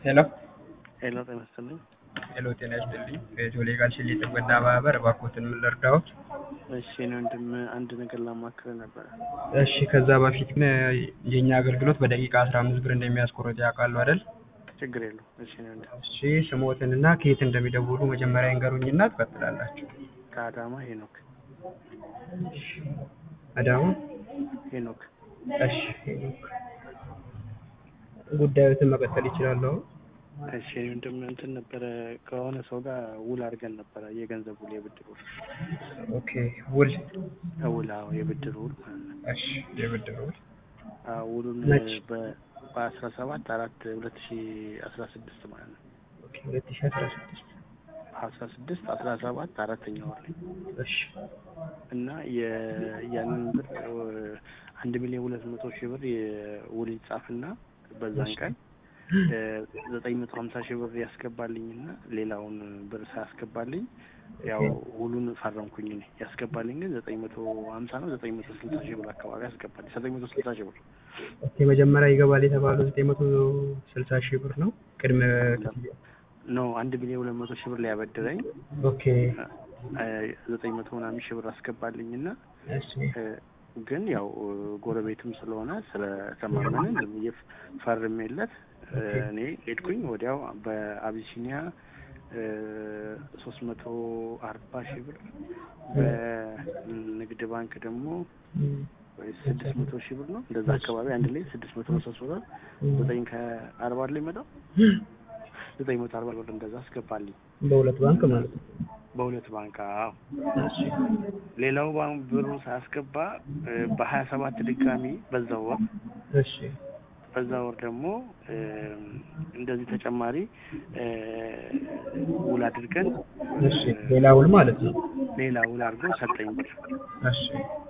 ሄሎ ሄሎ ጤና ይስጥልኝ። ሄሎ ጤና ይስጥልኝ። ከጆሌ ጋር ሽሌ ጥገና ማህበር እባክዎትን ምን ልርዳዎት? እሺ እኔ ወንድም አንድ ነገር ላማክር ነበረ። እሺ ከዛ በፊት ግን የእኛ አገልግሎት በደቂቃ አስራ አምስት ብር እንደሚያስቆርጥ ያውቃሉ አይደል? ችግር የለው። እሺ እኔ ወንድም እሺ ስሞትንና ከየት እንደሚደውሉ መጀመሪያ ይንገሩኝና ትቀጥላላችሁ። ከአዳማ ሄኖክ አዳማ ሄኖክ እሺ ሄኖክ ጉዳዮትን መቀጠል ይችላሉ። እሺ እኔ ወንድም እንትን ነበረ ከሆነ ሰው ጋር ውል አድርገን ነበረ የገንዘብ ውል የብድር ውል ኦኬ ውል ውል አዎ የብድር ውል ማለት ነው። እሺ የብድር ውል አዎ ውሉን መች? በ- በአስራ ሰባት አራት ሁለት ሺ አስራ ስድስት ማለት ነው ኦኬ ሁለት ሺህ አስራ ስድስት አስራ ስድስት አስራ ሰባት አራተኛ ወር ላይ እሺ እና የ- ያንን ብር እ፣ አንድ ሚሊዮን ሁለት መቶ ሺህ ብር የውል ይጻፍና በዛን ቀን እ፣ ዘጠኝ መቶ ሀምሳ ሺህ ብር ያስገባልኝና ሌላውን ብር ሳያስገባልኝ ያው ውሉን ፈረምኩኝ እኔ ያስገባልኝ ግን ዘጠኝ መቶ ሀምሳ ነው ዘጠኝ መቶ ስልሳ ሺህ ብር አካባቢ ያስገባልኝ ዘጠኝ መቶ ስልሳ ሺህ ብር ኦኬ መጀመሪያ ይገባል የተባለው ዘጠኝ መቶ ስልሳ ሺህ ብር ነው ቅድመ ክፍያ። ኖ አንድ ሚሊዮን ሁለት መቶ ሺህ ብር ሊያበድረኝ ኦኬ እ፣ ዘጠኝ መቶ ምናምን ሺህ ብር አስገባልኝና እሺ እ፣ ግን ያው እ፣ ጎረቤትም ስለሆነ ስለተማመንን ዝም ብዬ ፈርሜለት እ፣ እኔ ሄድኩኝ ወዲያው በአቢሲኒያ ሶስት መቶ አርባ ሺህ ብር በንግድ ባንክ ደግሞ እም፣ ወይ ስድስት መቶ ሺህ ብር ነው እንደዛ አካባቢ አንድ ላይ ስድስት መቶ ሶስት ብር ዘጠኝ ከአርባ ላይ መጣው ዘጠኝ መቶ አርባ ብር እንደዛ አስገባልኝ በሁለት ባንክ ማለት ነው። በሁለት ባንክ አዎ እሺ ሌላው ባንክ ብሩ ሳያስገባ እ፣ በሀያ ሰባት ድጋሚ በዛው ወር እሺ በዛ ወር ደግሞ እ፣ እንደዚህ ተጨማሪ እ፣ ውል አድርገን እሺ ሌላ ውል ማለት ነው። ሌላ ውል አድርጎ ሰጠኝ ብር እሺ